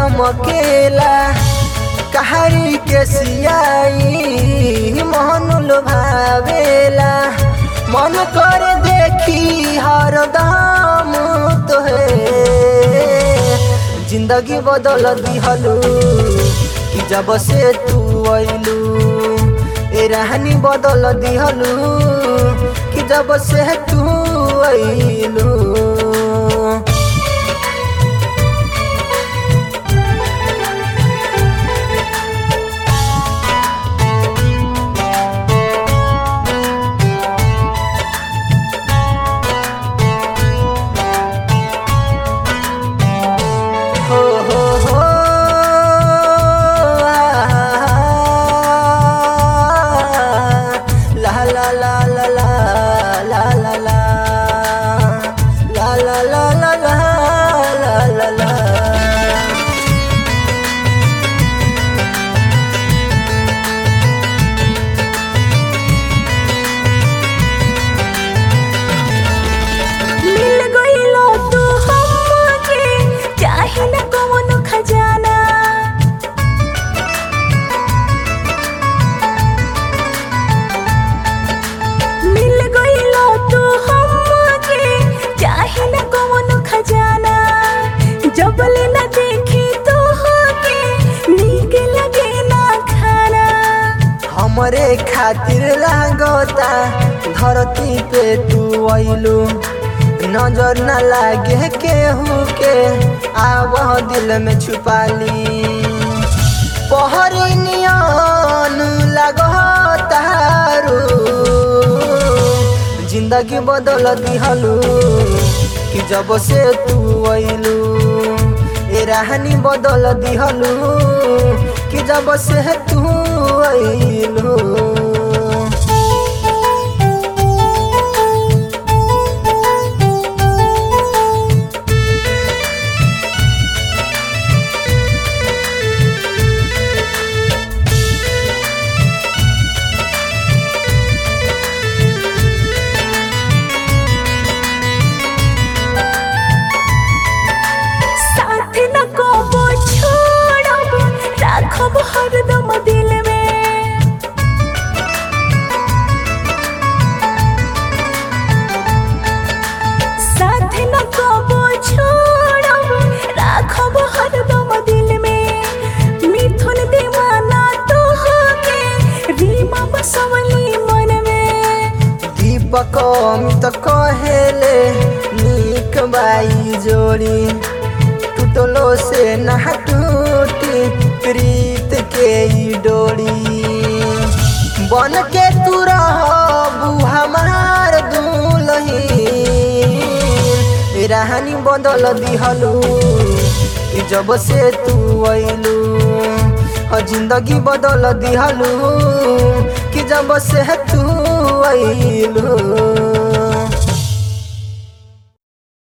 चमकेला कहारी के सियाई मोहन लुभावेला मन कर देखी हरदम तोहे जिंदगी बदल दिहलू कि जब से तू अइलू ए रहनी बदल दिहलू कि जब से तू अइलू हो हो हो ला ला ला ला ला ला ला ला ला ला ला ला ला ला ला मिल गइलो तू हमके चाहे न कौनो खजाना मिल गइलो तू हमके चाहे न कौनो खजाना जबले न देखी तो होके नीक लगे ना खाना हमरे खातिर लागता धरती पे तू अइलू नजर न लागे केहू के आव दिल में छुपाली पहरी नियन लगतारू जिंदगी बदल दिहलू कि जब से तू अइलू ए राहनी बदल दिहलू कि जब से तू अइलू साथ न कबो छोड़ब राखब हरदम दिल में साथ न कबो छोड़ब राखब हरदम दिल में मिथुन दीवाना तो होके रीमा बसवली मन में दीपक अमित कहेले नीक बाई जोड़ी टूटलो से ना टूटी प्रीत के ई डोरी बन के तू रहबू हमार दुलही राहनी बदल दिहलू कि जब से तू अइलू ह जिंदगी बदल दिहलू कि जब से तू अइलू